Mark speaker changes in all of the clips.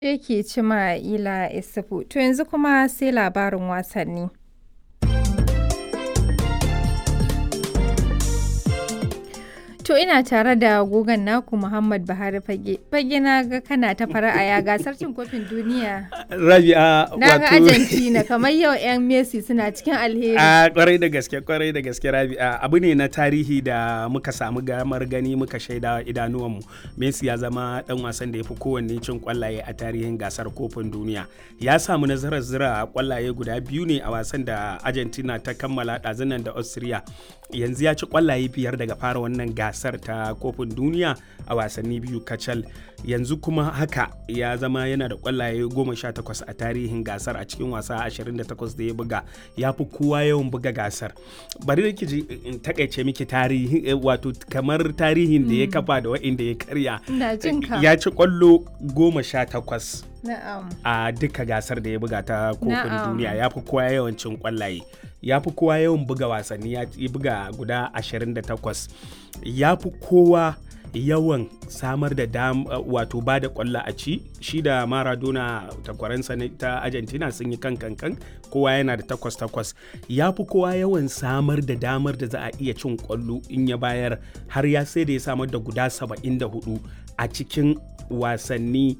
Speaker 1: Yake Cima'ila Isufu. To yanzu kuma sai labarin wasanni. To ina tare da gogon naku Muhammad Buhari Fage. Fage na ga kana ta fara'a ya gasar cin kofin duniya.
Speaker 2: Rabi'a
Speaker 1: Na ga Argentina kamar yau 'yan Messi suna cikin alheri.
Speaker 2: A kwarai da gaske kwarai da gaske Rabi'a abu ne na tarihi da muka samu gamar gani muka shaida idanuwanmu. Messi ya zama dan wasan da ya fi kowanne cin kwallaye a tarihin gasar kofin duniya. Ya samu nasarar zira kwallaye guda biyu ne a wasan da Argentina ta kammala ɗazunan da Austria. Yanzu ya ci kwallaye biyar daga fara wannan gasar ta kofin duniya a wasanni biyu kacal. Yanzu kuma haka ya zama yana da kwallaye goma sha takwas a tarihin gasar a cikin wasa 28 da ya buga. Ya fi kowa yawan buga gasar. Bari da ji in takaice miki tarihi wato kamar tarihin da ya kafa da wa'inda ya karya.
Speaker 1: Ina jin ka.
Speaker 2: Ya ci kwallo goma sha takwas.
Speaker 1: Na'am.
Speaker 2: a duka gasar da ya buga ta kofin
Speaker 1: Na'am.
Speaker 2: duniya ya fi kowa yawan cin kwallaye ya fi kowa yawan buga wasanni ya ya buga guda 28 ya fi kowa yawan samar da dam uh, wato ba da kwallo a ci shi da maradona takwaransa na- ta argentina sun yi kan kankan kowa yana da takwas takwas ya fi kowa yawan samar da damar da za a iya cin kwallo in ya bayar har ya sai da ya samar da guda 74 a cikin wasanni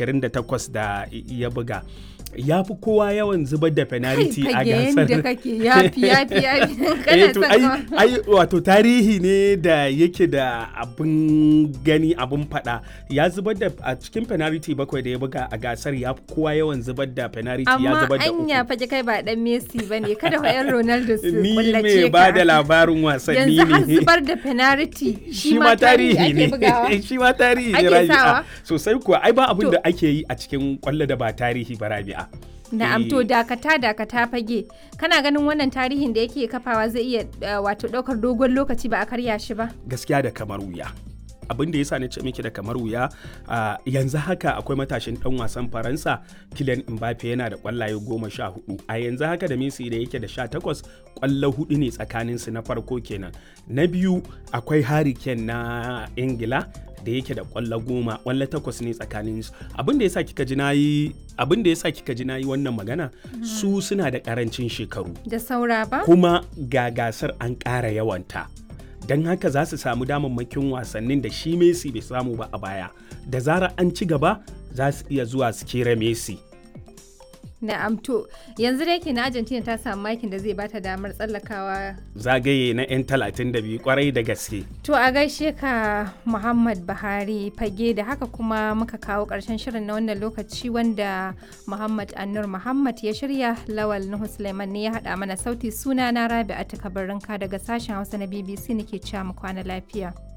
Speaker 2: 28 da ya buga ya fi kowa yawan zubar da penalty a
Speaker 1: Fage yadda
Speaker 2: gasar
Speaker 1: kake yafi yafi yafi.
Speaker 2: Eh,
Speaker 1: Kana
Speaker 2: to,
Speaker 1: son
Speaker 2: ai,
Speaker 1: ka-
Speaker 2: ai wato tarihi ne da yake da abin gani abin fada ya zubar da a cikin penalty bakwai da ya buga a gasar ya fi kowa yawan zubar da penalty ya
Speaker 1: Amma
Speaker 2: zubar da
Speaker 1: anya
Speaker 2: uku
Speaker 1: fage kai ba dan Messi bane kada fa 'yan Ronaldo su
Speaker 2: ni
Speaker 1: kullace
Speaker 2: mai ba da
Speaker 1: ka.
Speaker 2: labarin wasanni
Speaker 1: Yanzu har
Speaker 2: ne
Speaker 1: zubar da penalty
Speaker 2: shi ma tarihi
Speaker 1: ake bugawa.
Speaker 2: ne shi ma tarihi ne
Speaker 1: Ake
Speaker 2: rabi'a
Speaker 1: sawa?
Speaker 2: sosai kuwa ai ba abin
Speaker 1: To-
Speaker 2: da ake yi a cikin kwallo da ba tarihi ba rabi'a
Speaker 1: Na'am to
Speaker 2: Eh.
Speaker 1: dakata dakata fage. Kana ganin wannan tarihin da yake kafawa zai iya uh, wato daukar dogon lokaci ba a karya shi ba?
Speaker 2: gaskiya da kamar wuya abin da ya sa na ce miki da kamar wuya a yanzu haka akwai matashin dan wasan faransa Kylian Mbappe yana da kwallaye goma sha hudu a yanzu haka da Messi da yake da sha takwas kwallo hudu ne tsakanin su na farko kenan na biyu akwai Harry Kane na Ingila da yake da kwallo goma kwallo takwas ne tsakanin su abin da yasa kika ji nayi abin da yasa kika ji nayi wannan magana su suna da karancin shekaru
Speaker 1: Da saura ba?
Speaker 2: kuma ga gasar an ƙara yawanta don haka za su samu damammakin wasannin da shi Messi bai samu ba a baya da zarar an ci gaba za su iya zuwa su kera Messi
Speaker 1: Na'am to yanzu da yake na Argentina ta samu makin da zai bata damar tsallakawa.
Speaker 2: zagaye na 'yan 32 kwarai da gaske
Speaker 1: To a gaishe ka Muhammad Buhari fage da haka kuma muka kawo ƙarshen shirin na wannan lokaci wanda Muhammad Annur Muhammad ya shirya Lawal Nuhu Suleiman ne ya haɗa mana sauti suna na Rabi'atu Kabarinka daga sashen Hausa na BBC nake cewa mu kwana lafiya.